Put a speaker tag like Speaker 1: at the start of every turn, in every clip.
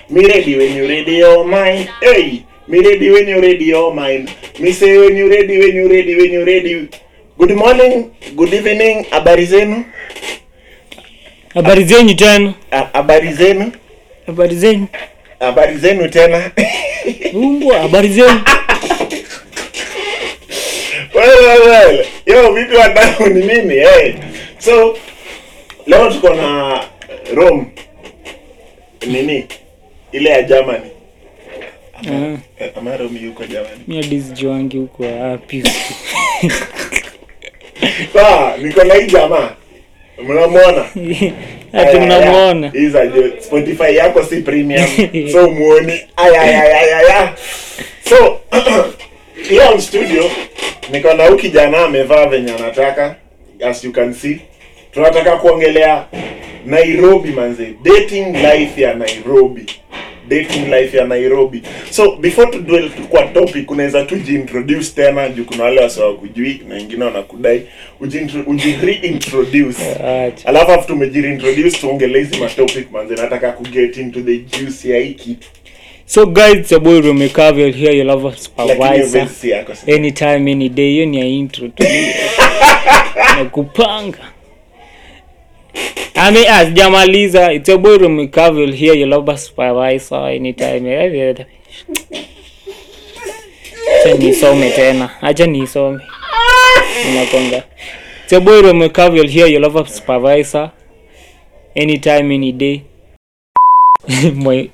Speaker 1: Me ready when you ready your mind. Hey, me ready when you ready your mind. Me say when you ready, when you ready, when you ready. Good morning, good evening, habari zenu?
Speaker 2: Habari zenyu tena,
Speaker 1: Ha- Habari zenu?
Speaker 2: habari zenyu
Speaker 1: Habari zenu tena.
Speaker 2: umbwa, habari zenyu.
Speaker 1: well, well, well. Yo, vipi wadau ni nini? Hey. So, leo tuko na Rome. Nini? Ile ya Germany.
Speaker 2: Ah,
Speaker 1: Eh, Ama Rome yuko Germany.
Speaker 2: mi hadi sijuangi huko wapi.
Speaker 1: Sawa, niko na hii jamaa. Mnamwona?
Speaker 2: Ati mnamuona
Speaker 1: Hizi aje Spotify yako si premium. so muoni. Ay ay ay ay ay. ay. So leo on studio niko na huyu kijana amevaa venye anataka as you can see. Tunataka kuongelea Nairobi manze. Dating life ya Nairobi. Dating life ya Nairobi. So before to dwell kwa topic unaweza tu jiintroduce tena juu kuna wale wasio kujui na wengine wanakudai ujiintro- ujireintroduce.
Speaker 2: Acha.
Speaker 1: Alafu after umejireintroduce tuongelee hizi matopic manze nataka ku get into the juice ya hii kitu.
Speaker 2: So guys, it's your boy Rome Cavill here, your lover
Speaker 1: Lakini
Speaker 2: supervisor.
Speaker 1: verse yako si-
Speaker 2: Anytime, any day, hiyo ni ya intro tu. na kupanga. Ami ah, sijamaliza. It's your boy Rome Cavill here, your lover supervisor. Anytime. Acha nisome tena. Acha nisome. Unakonga. It's your boy Rome Cavill here, your lover supervisor. Anytime, any day. Moi.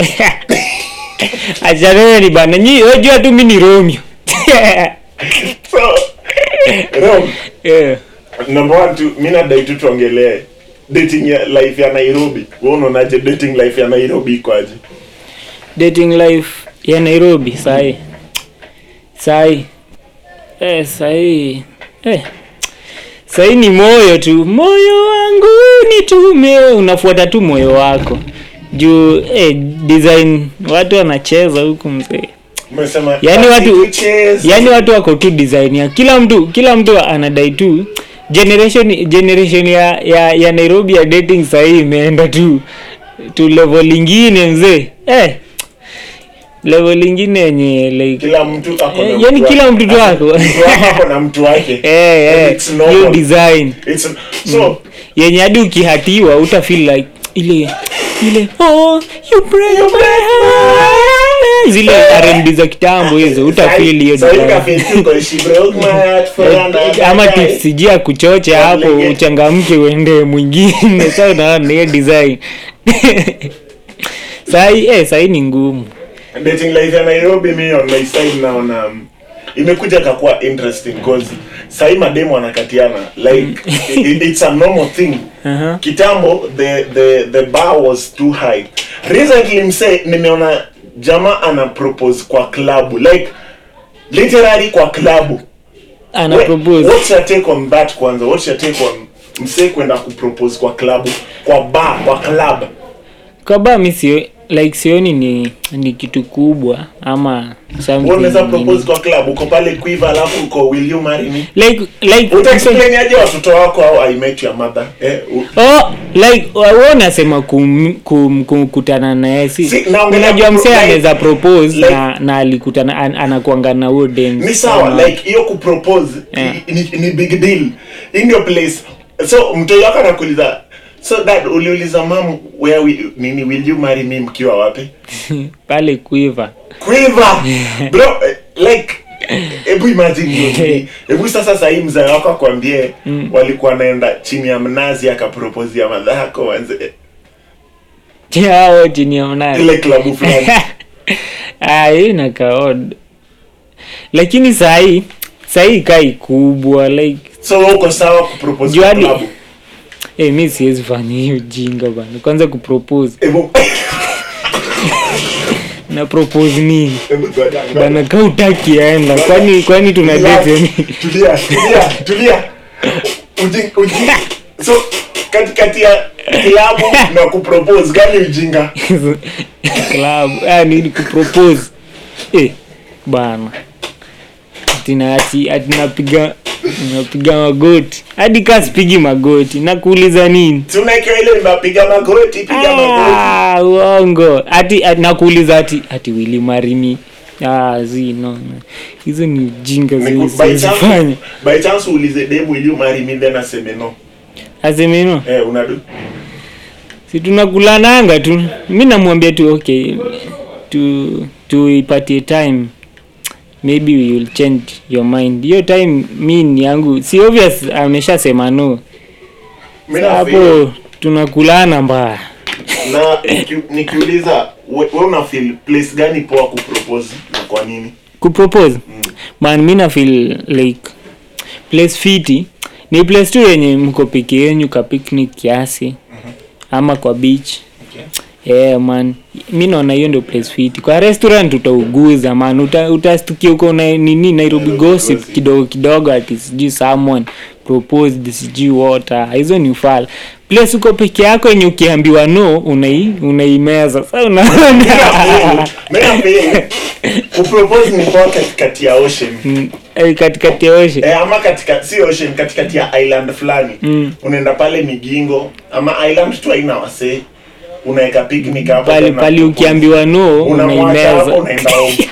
Speaker 2: Acha ni bana. Nyi unajua tu mimi ni Romeo.
Speaker 1: So, Rom,
Speaker 2: yeah.
Speaker 1: number one tu mi nadai tu tuongelee dating ya life ya Nairobi. Wewe unaonaje dating life ya Nairobi iko aje?
Speaker 2: Dating life ya Nairobi sahi. Sahi. Eh, sahi. Eh. Sahi ni moyo tu. Moyo wangu nitume. Unafuata tu moyo wako. Juu eh, design watu wanacheza huku mzee.
Speaker 1: Umesema
Speaker 2: Yaani watu
Speaker 1: Chase.
Speaker 2: yaani watu wako tu design ya kila mtu kila mtu anadai tu generation generation ya ya, ya Nairobi ya dating sahii imeenda tu tu level ingine mzee eh level ingine yenye like
Speaker 1: kila mtu ako na
Speaker 2: Eh,
Speaker 1: mtu
Speaker 2: yaani
Speaker 1: wake.
Speaker 2: kila mtu tu ako.
Speaker 1: Mtu wako ako na mtu wake.
Speaker 2: eh
Speaker 1: And
Speaker 2: eh
Speaker 1: it's
Speaker 2: hiyo
Speaker 1: normal.
Speaker 2: design
Speaker 1: It's so
Speaker 2: yenye hadi ukihatiwa uta feel like ile ile oh you break my heart zile R&B za kitambo hizo uta feel hiyo
Speaker 1: So you
Speaker 2: design.
Speaker 1: can feel too, 'cause she broke my heart for another
Speaker 2: ama
Speaker 1: guy.
Speaker 2: tipsijia kuchocha hapo
Speaker 1: Legend.
Speaker 2: uchangamke uende mwingine sa unaona hiyo design sahi eh, sahi ni ngumu
Speaker 1: dating life ya Nairobi mi on my side naona um, imekuja kakuwa interesting cause sahi mademu wanakatiana like it, it's a normal thing
Speaker 2: Aha.
Speaker 1: kitambo the the the bar was too high recently mse nimeona jamaa ana propose kwa klabu like literally kwa klabu
Speaker 2: ana
Speaker 1: We-
Speaker 2: propose
Speaker 1: what's your take on that kwanza what's your take on mse kwenda kupropose kwa klabu kwa bar kwa club
Speaker 2: kaba mi sio like sioni ni ni kitu kubwa ama something
Speaker 1: Wewe unaweza
Speaker 2: nini.
Speaker 1: propose kwa club uko pale quiver alafu uko will you marry me
Speaker 2: like like
Speaker 1: utaexplain aje watoto wako au i met your mother eh, u-
Speaker 2: Oh, like wewe unasema kum, kum, kumkutana naye si
Speaker 1: Si, naongelea
Speaker 2: unajua
Speaker 1: pro-
Speaker 2: msee
Speaker 1: like-
Speaker 2: anaweza propose
Speaker 1: like-
Speaker 2: na na alikutana an, anakuanga na huo dance
Speaker 1: ni sawa
Speaker 2: Ama-
Speaker 1: like hiyo kupropose
Speaker 2: Yeah.
Speaker 1: ni, ni, ni big deal in your place so mtoto wako anakuuliza so dad uliuliza mam where we, nini will you marry me mkiwa wapi
Speaker 2: pale quiver
Speaker 1: quiver bro eh, like hebu imagine hiyo nini. hebu sasa sahii mzee wako akwambie walikuwa naenda chini ya mnazi akapropose ya madhako wanze
Speaker 2: hao chini ya mnara
Speaker 1: ile klabu fulani
Speaker 2: Ah, hii nakaod lakini sahii sahii kai kubwa like
Speaker 1: so wewe uko sawa kupropose kwa
Speaker 2: Juadi.
Speaker 1: klabu
Speaker 2: eh mi siwezi fanya hiyo jinga bana kwanza kupropose
Speaker 1: hebu
Speaker 2: na propose nini
Speaker 1: hebu ngoja, ngoja.
Speaker 2: bana ka utaki aenda kwani kwani tuna date yani
Speaker 1: tulia tulia tulia Uji- uji- so katikati ya kilabu na kupropose gani ujinga
Speaker 2: club ah nini kupropose eh bana atina ati atinapiga unapiga magoti hadi kaa sipigi magoti nakuuliza nini
Speaker 1: si unaekewa ile mapiga magoti piga magoti
Speaker 2: Ah, uongo ati ati- nakuuliza ati ati wili marimi ah, zi no no. hizo ni jinga
Speaker 1: Ni ku- by chance-
Speaker 2: zifanya
Speaker 1: by chance uulize dem will you marry me then aseme no
Speaker 2: asemeno
Speaker 1: eh unadu
Speaker 2: si tunakulananga tu mi namwambia tu okay tu tuipatie time maybe we will change your mind hiyo time mi ni yangu si obvious ameshasema no
Speaker 1: Mimi
Speaker 2: Sa
Speaker 1: na feel-
Speaker 2: hapo tunakulana mbaya
Speaker 1: na niki- nikiuliza we, we una feel place gani poa kupropose na kwa nini
Speaker 2: kupropose man mi na feel like place fiti ni place tu yenye mko peke yenyu ka picnic kiasi ama kwa beach yeah, man mi naona hiyo ndio place fiti kwa restaurant utauguza man Uta, utastukia uko na nini nairobi gossip
Speaker 1: gossip.
Speaker 2: kidogo kidogo ati sijui someone proposed sijui water hizo ni ufala place uko peke yako yenye ukiambiwa no unai unaimeza sa unaona
Speaker 1: Mimi na feel kupropose ni poa katikati ya ocean
Speaker 2: Mm, eh, katikati ya oshe
Speaker 1: Eh, ama katika si ocean katikati ya island fulani
Speaker 2: Mm.
Speaker 1: unaenda pale migingo ama island tu haina wasee unaweka picnic hapo
Speaker 2: pali
Speaker 1: tena
Speaker 2: pali
Speaker 1: propose.
Speaker 2: ukiambiwa no
Speaker 1: unamwacha hapo
Speaker 2: unaimeza
Speaker 1: unaenda home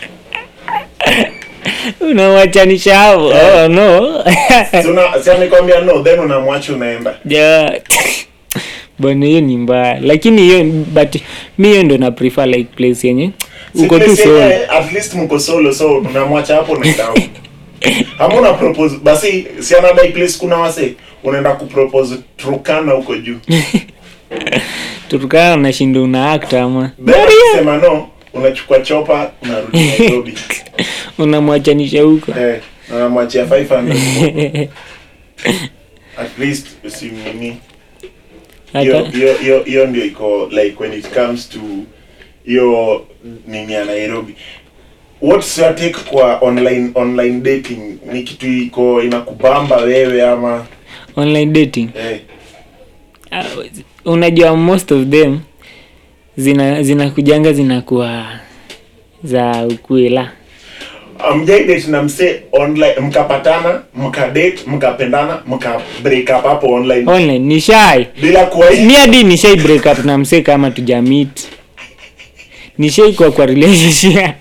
Speaker 2: unawachanisha hapo oh, no
Speaker 1: Si una- si amekwambia no then unamwacha unaenda
Speaker 2: Ja. bwana hiyo ni mbaya lakini hiyo but mi hiyo ndo na prefer like place yenye
Speaker 1: Si
Speaker 2: uko tu
Speaker 1: place
Speaker 2: solo
Speaker 1: yenye, at least mko solo so unamwacha hapo unaenda home ama una propose basi si anadai place kuna wase unaenda kupropose Turkana huko juu
Speaker 2: turukana unashinda una act ama
Speaker 1: then akisema no unachukua chopa unarudi Nairobi
Speaker 2: unamwachanisha huko
Speaker 1: eh na unamwachia 500 at least usimnini hiyo
Speaker 2: hata
Speaker 1: hiyo hiyo hiyo ndio iko like when it comes to hiyo nini ya Nairobi what's your take kwa online online dating ni kitu iko inakubamba wewe ama
Speaker 2: online dating
Speaker 1: eh
Speaker 2: uh, unajua most of them zina zinakujanga zinakuwa za ukwela
Speaker 1: amjai date na mse online mkapatana mkadate mkapendana mka break up hapo online
Speaker 2: online ni shy
Speaker 1: bila kuwa
Speaker 2: mi hadi nishai break up na msee kama tujamit nishai kwa kwa relationship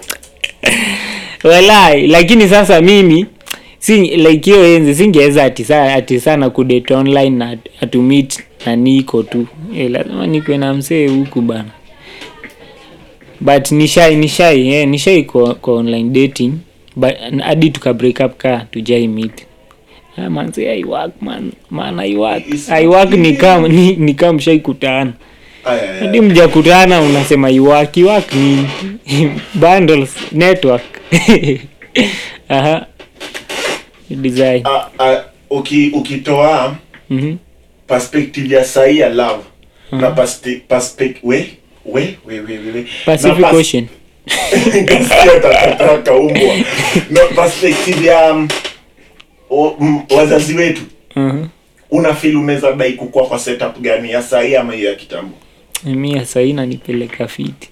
Speaker 2: walai lakini sasa mimi si like hiyo enzi singeweza ati sa- ati sana kudate online na atumit na niko tu eh, lazima nikwe na msee huku bana but nishai nishai eh, nishai kwa, kwa online dating but hadi tuka break up ka tujai meet Ah, man say I work man man I work
Speaker 1: It's
Speaker 2: I work ni kama ni, ni kama mshaikutana
Speaker 1: Aya, aya.
Speaker 2: hadi mjakutana unasema you work you work ni bundles network aha design
Speaker 1: Ah, ah, uki ukitoa
Speaker 2: mhm
Speaker 1: perspective ya sahi ya love na paste, perspec we we we we we, we.
Speaker 2: Pacific
Speaker 1: na pas-
Speaker 2: Ocean
Speaker 1: Kasikia takataka kaumbwa na perspective ya um, o, m, wazazi wetu
Speaker 2: mhm
Speaker 1: una feel unaweza dai kukua kwa setup gani ya sahi ama hiyo ya kitambo
Speaker 2: mimi ya sahi nanipeleka fiti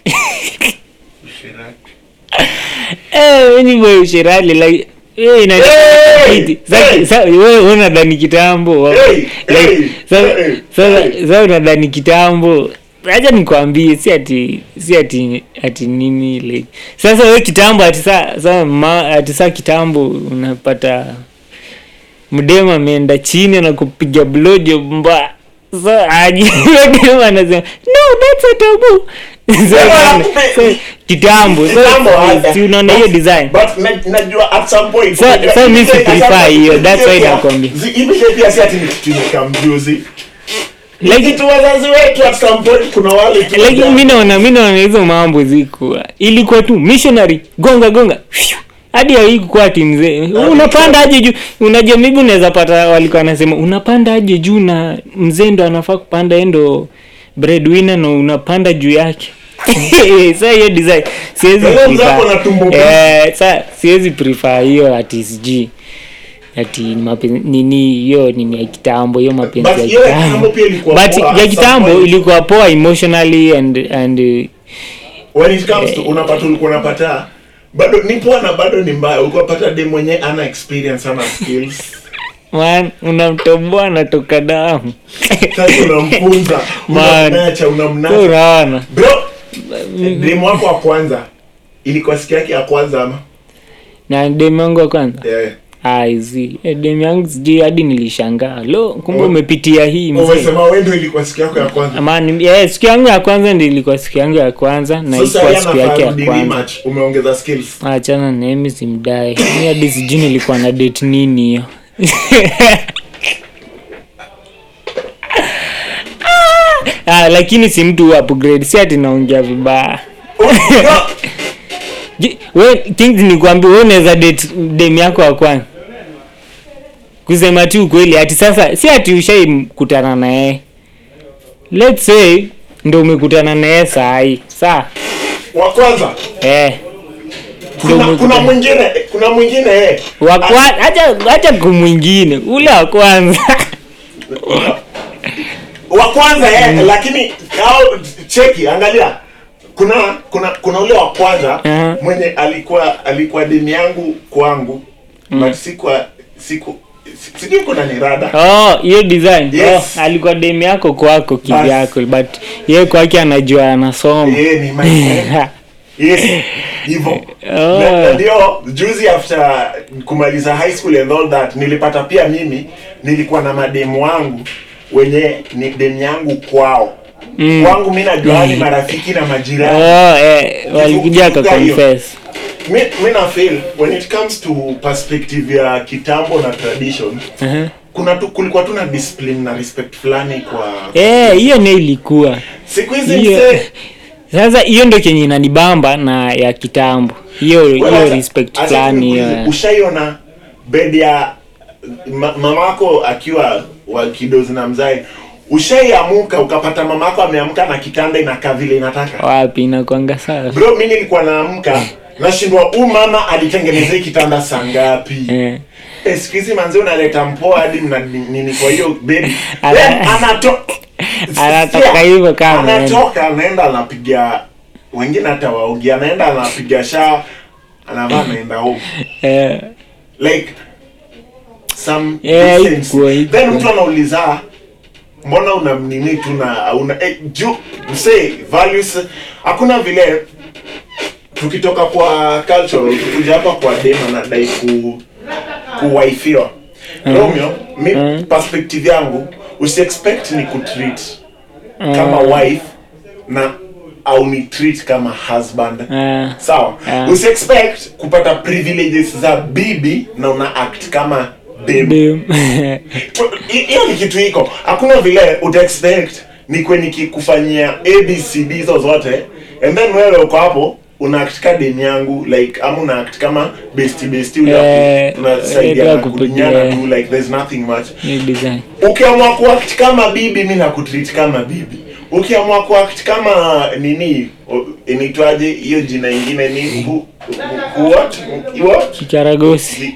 Speaker 2: eh ni boy ushirali like eh ina
Speaker 1: Hey!
Speaker 2: fiti
Speaker 1: Hey!
Speaker 2: sasa wewe unadhani kitambo
Speaker 1: Hey!
Speaker 2: like
Speaker 1: Hey!
Speaker 2: sasa
Speaker 1: Hey!
Speaker 2: sasa
Speaker 1: Hey!
Speaker 2: sasa unadhani kitambo acha nikwambie si ati si ati ati nini like sasa wewe kitambo ati saa saa ma, ati saa kitambo unapata mdema ameenda chini na kupiga blowjob mbaya so aje mdema anasema no that's a taboo so, so, kitambo so,
Speaker 1: Kitambo, ah,
Speaker 2: si unaona hiyo
Speaker 1: but-
Speaker 2: design
Speaker 1: but na- najua at some point
Speaker 2: So-
Speaker 1: unajua,
Speaker 2: so mi si
Speaker 1: hivi
Speaker 2: prefer
Speaker 1: pia-
Speaker 2: hiyo,
Speaker 1: hivi
Speaker 2: that's why
Speaker 1: pia-
Speaker 2: nakwambia.
Speaker 1: zi- hivi pia si ati ni kitu nikamjuzi
Speaker 2: Like-
Speaker 1: like tu wazazi wetu at some point kuna wale tu
Speaker 2: lakini mi naona mi naona hizo mambo zikuwa ilikuwa tu missionary gonga gonga Phew. hadi haikukuwa ati mzee unapanda aje juu unajua maybe unaweza pata walikuwa wanasema unapanda aje juu na mzee ndo anafaa kupanda yeye ndo breadwinner na unapanda juu yake sa hiyo design siwezi
Speaker 1: Wewe mzee
Speaker 2: prefer.
Speaker 1: ako na tumbo
Speaker 2: Eh, sa siwezi prefer hiyo ati sijui ati ni mapenzi nini hiyo nini ya kitambo hiyo mapenzi
Speaker 1: But
Speaker 2: ya
Speaker 1: hiyo ya
Speaker 2: kitambo
Speaker 1: kitambo pia ilikuwa
Speaker 2: but
Speaker 1: poa
Speaker 2: ya
Speaker 1: at some
Speaker 2: kitambo
Speaker 1: point.
Speaker 2: ilikuwa poa emotionally and and uh,
Speaker 1: when it comes to unapata ulikuwa unapata bado ni poa na bado ni mbaya ukapata dem mwenye ana experience ana skills
Speaker 2: man unamtoboa anatoka damu
Speaker 1: sasa unamfunza
Speaker 2: Man.
Speaker 1: unamnacha
Speaker 2: So
Speaker 1: unamnacha
Speaker 2: unaona
Speaker 1: bro dem wako wa kwanza ilikuwa siku yake ya kwanza ama
Speaker 2: na demu yangu wa kwanza
Speaker 1: yeah.
Speaker 2: aizi demu yangu sijui hadi nilishangaa lo kumbe
Speaker 1: Oh.
Speaker 2: umepitia hii mzee
Speaker 1: umesema wendo ilikuwa siku yako ya kwanza
Speaker 2: Amani, yeah, siku yangu ya kwanza ndi ilikuwa siku yangu ya kwanza na
Speaker 1: sasa
Speaker 2: ilikuwa
Speaker 1: yeye
Speaker 2: siku yake
Speaker 1: anafaa
Speaker 2: ya
Speaker 1: rudi
Speaker 2: kwanza
Speaker 1: rematch umeongeza skills
Speaker 2: achana na mimi simdai mi hadi sijui nilikuwa na date nini hiyo ah, lakini si mtu wa upgrade si ati naongea vibaya Je, we things nikwambia we unaweza date dem yako wa kwanza kusema tu ukweli ati sasa si ati ushaikutana na yeye let's say ndo umekutana na yeye saa hii saa
Speaker 1: wa kwanza
Speaker 2: eh ndo
Speaker 1: kuna, kuna
Speaker 2: umekutana
Speaker 1: mwingine kuna mwingine eh
Speaker 2: wa kwa acha acha kumwingine ule wa kwanza
Speaker 1: wa kwanza eh lakini au cheki angalia kuna kuna kuna ule wa kwanza
Speaker 2: Aha.
Speaker 1: mwenye alikuwa alikuwa dini yangu kwangu but sikuwa siku si- sijui kuna ni rada
Speaker 2: oh hiyo design
Speaker 1: Yes.
Speaker 2: oh, alikuwa dem yako kwako kivyako but yeye kwake anajua anasoma
Speaker 1: yeye ni my friend yes hivyo
Speaker 2: Oh.
Speaker 1: Na- na ndio juzi after kumaliza high school and all that nilipata pia mimi nilikuwa na mademu wangu wenye ni demu yangu kwao
Speaker 2: Mm.
Speaker 1: kwangu mi najua ni marafiki na majirani
Speaker 2: oh eh, walikuja
Speaker 1: Kifupi hiyo.
Speaker 2: akaconfess
Speaker 1: mi, mi na feel when it comes to perspective ya kitambo na tradition
Speaker 2: uh-huh.
Speaker 1: kuna tu kulikuwa tu na discipline na respect fulani kwa
Speaker 2: eh hiyo ne ilikuwa
Speaker 1: siku hizi
Speaker 2: hiyo
Speaker 1: msee
Speaker 2: sasa hiyo ndo kenye inanibamba na ya kitambo hiyo
Speaker 1: Well,
Speaker 2: hiyo
Speaker 1: acha-
Speaker 2: respect
Speaker 1: acha
Speaker 2: fulani
Speaker 1: nikuulize,
Speaker 2: hiyo
Speaker 1: ushaiona bed ya ma, mamako akiwa wa kidozi na mzae ushaiamuka ukapata mamako ameamka na kitanda inakaa vile inataka
Speaker 2: wapi inakwanga sawa
Speaker 1: bro mi nilikuwa naamka nashindwa huu mama alitengeneza hii kitanda saa ngapi
Speaker 2: eh.
Speaker 1: Eh, siku hizi manzi unaleta mpoa hadi mna nini kwa hiyo bedi
Speaker 2: Ana-
Speaker 1: Then anato
Speaker 2: Anatoka
Speaker 1: Sikia,
Speaker 2: hivyo kama anaenda.
Speaker 1: anatoka anaenda anapiga wengine hata waogi anaenda anapiga shaa anavaa anaenda home
Speaker 2: eh.
Speaker 1: like some
Speaker 2: Yeah,
Speaker 1: decency.
Speaker 2: ikuwa, ikuwa.
Speaker 1: then mtu anauliza mbona unamnini tu na una eh, juu msee values hakuna vile tukitoka kwa cultural kuja hapa kwa dem anadai ku kuwaifiwa romeo mi
Speaker 2: Mhm.
Speaker 1: perspective yangu usiexpect ni kutreat kama wife na au ni treat kama husband
Speaker 2: Ah.
Speaker 1: sawa
Speaker 2: Ah.
Speaker 1: usiexpect kupata privileges za bibi na una act kama babe
Speaker 2: Dem.
Speaker 1: Hi- hiyo ni kitu iko hakuna vile utaexpect nikwe nikikufanyia abcd hizo zote and then wewe uko hapo una act ka deni yangu like ama una act kama besti besti
Speaker 2: Eh,
Speaker 1: unasaidia
Speaker 2: eh,
Speaker 1: na kudinyana
Speaker 2: kupigia.
Speaker 1: tu like there's nothing much
Speaker 2: Hiyo design
Speaker 1: ukiamua kuact kama bibi mi nakutreat kama bibi ukiamua kuact kama nini o- inaitwaje hiyo jina ingine ni hu, hu, hu, what? What?
Speaker 2: kicharagosi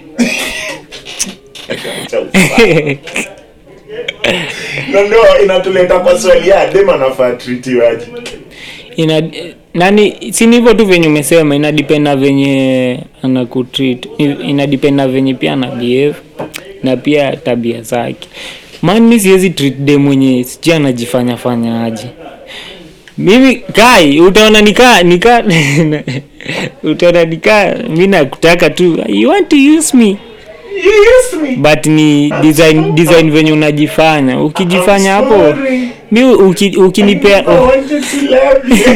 Speaker 1: na ndio inatuleta kwa swali ya dem anafaa tritiwaje
Speaker 2: ina nani si ni hivyo tu venye umesema ina depend na venye anakutreat I- ina depend na venye pia ana behave na pia tabia zake man mi siwezi treat dem mwenye sijui anajifanya fanya aje mimi kai utaona nikaa nika utaona nikaa mi nakutaka tu you want to use me
Speaker 1: You used me.
Speaker 2: but ni design design venye unajifanya ukijifanya
Speaker 1: I'm
Speaker 2: hapo
Speaker 1: sorry.
Speaker 2: mi uki, ukinipea
Speaker 1: I wanted to love you.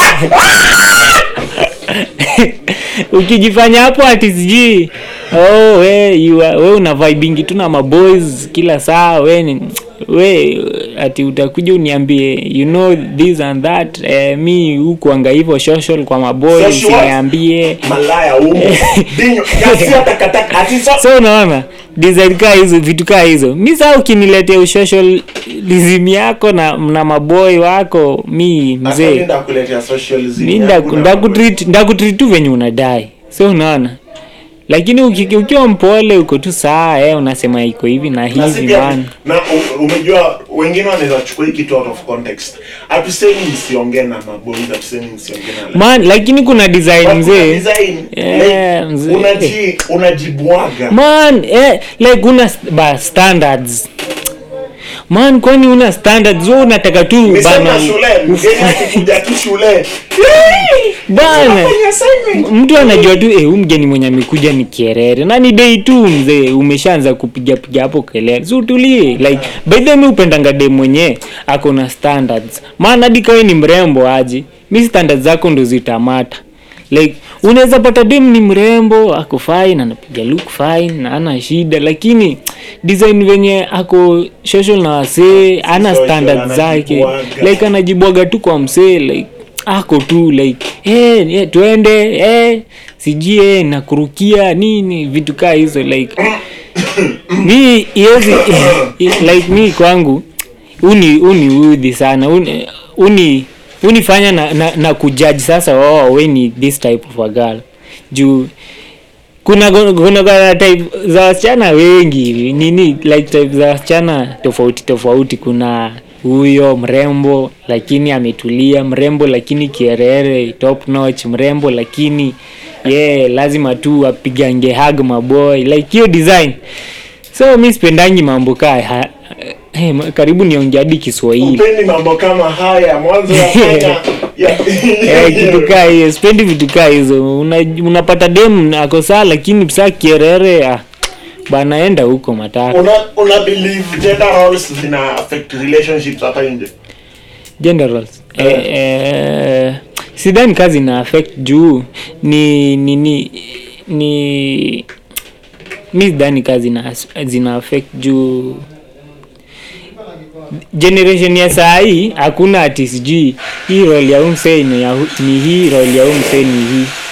Speaker 2: ukijifanya hapo ati sijui oh, we, you are, we una vibingi tu na maboys kila saa we ni- we ati utakuja uniambie you know this and that eh, mi hukuanga hivyo social kwa maboys
Speaker 1: Social what?
Speaker 2: niambie
Speaker 1: malaya umo dinyo kasi hata kataka ati so
Speaker 2: so unaona design kaa hizo vitu kaa hizo mi saa ukiniletea ushocialism yako na, na maboy wako mi mzee
Speaker 1: nda kuletea socialism
Speaker 2: mi
Speaker 1: yangu na
Speaker 2: ndakutreat ndakutreat tu venye unadai so unaona lakini uki- ukiwa mpole uko tu saa eh, unasema iko hivi na
Speaker 1: na si
Speaker 2: hivi
Speaker 1: pia
Speaker 2: man
Speaker 1: na u- umejua wengine wanaweza chukua hii kitu out of context hatusemi msiongee na maboys hatusemi msiongee na
Speaker 2: man lakini kuna design
Speaker 1: But kuna
Speaker 2: mzee
Speaker 1: design,
Speaker 2: Yeah,
Speaker 1: like,
Speaker 2: mzee.
Speaker 1: unaji unajibwaga
Speaker 2: man eh, like una st- ba standards man kwani una standards wewe unataka tu
Speaker 1: Nisema
Speaker 2: bana
Speaker 1: shule mgeni akikuja tu shule
Speaker 2: bana
Speaker 1: fanya assignment
Speaker 2: mtu anajua tu eh, huyu mgeni mwenye amekuja ni kierere na ni day tu mzee umeshaanza kupiga piga hapo kelele so utulie like by the way mi upendanga dem mwenye ako na standards maana hadi kawe ni mrembo aje mi standards zako ndo zitamata like unaweza pata dem ni mrembo ako fine anapiga look fine na ana shida lakini design venye ako social na wasee ana
Speaker 1: social,
Speaker 2: standards zake
Speaker 1: anajibwaga.
Speaker 2: like anajibwaga tu kwa msee like ako tu like eh eh, twende eh sijui eh, nakurukia nini vitu kaa hizo like mi iwezi like mi kwangu uni uni udhi sana uni uni unifanya na, na, na kujudge sasa oh we ni this type of a girl juu kuna kuna kuna type za wasichana wengi nini like type za wasichana tofauti tofauti kuna huyo mrembo lakini ametulia mrembo lakini kierere top notch mrembo lakini ye yeah, lazima tu apigange hag maboy like hiyo design so mi sipendangi mambo kaa ha- eh, ma- karibu niongea hadi kiswahili
Speaker 1: upendi mambo kama haya mwanzo yafanya ya-
Speaker 2: Eh, kitu kaa hiyo sipendi vitu kaa hizo Una, unapata dem ako saa lakini saa kierere ah, bana enda huko mataka
Speaker 1: una una believe gender roles zina affect relationships hapa nje
Speaker 2: generals eh, eh, sidhani kazi na affect juu ni ni ni ni mi sidhani kazi na, zina affect juu generation ya saa hii hakuna ati sijui hii role ya umsee ni, ya hu- ni hii role ya umsee ni hii